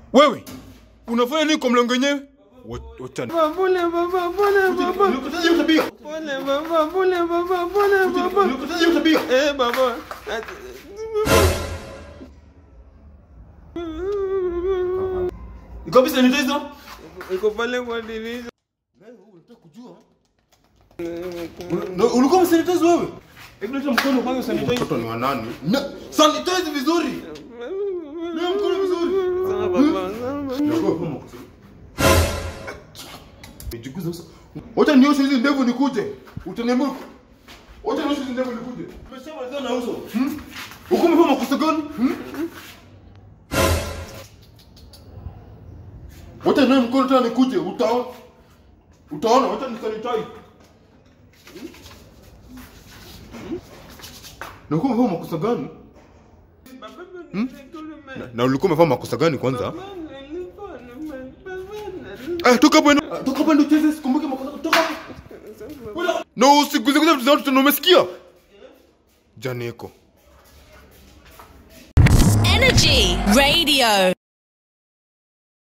Wewe unafanya nini kwa mlango wenyewe? Wa- Wacha ni- Pole baba, pole baba. Nilikutaja hiyo tabia. Pole baba, pole baba, pole baba. Nilikutaja hiyo tabia. Eh baba. Iko wapi sanitizer? Iko pale kwa dirisha. Na ulikuwa msanitize wewe? Hebu leta mkono kwanza sanitize. Mtoto ni wa nani? Na sanitize vizuri. Leo mkono vizuri. Sawa baba, sawa. Naogopa kama kusema. Nijiguza sasa. Wacha nioshe hizi ndevu nikuje. Utaniambia Wacha nioshe hizi ndevu nikuje. Umeshamaliza na uso. Hmm? Uko umefanya makosa gani? Hmm? Wacha naye mkono tena nikuje. Utaona. Utaona wacha nisanitize. Na uko umefanya makosa gani? Baba, nilikuwa Na ulikuwa umefanya makosa gani kwanza? Baba, nilikuwa nime- Ah, toka hapo enda. Toka hapo enda ucheze sikumbuke makosa. Toka hapo. Wala. No, usiguze guze vitu za watu tena umesikia? Janeko. Energy Radio.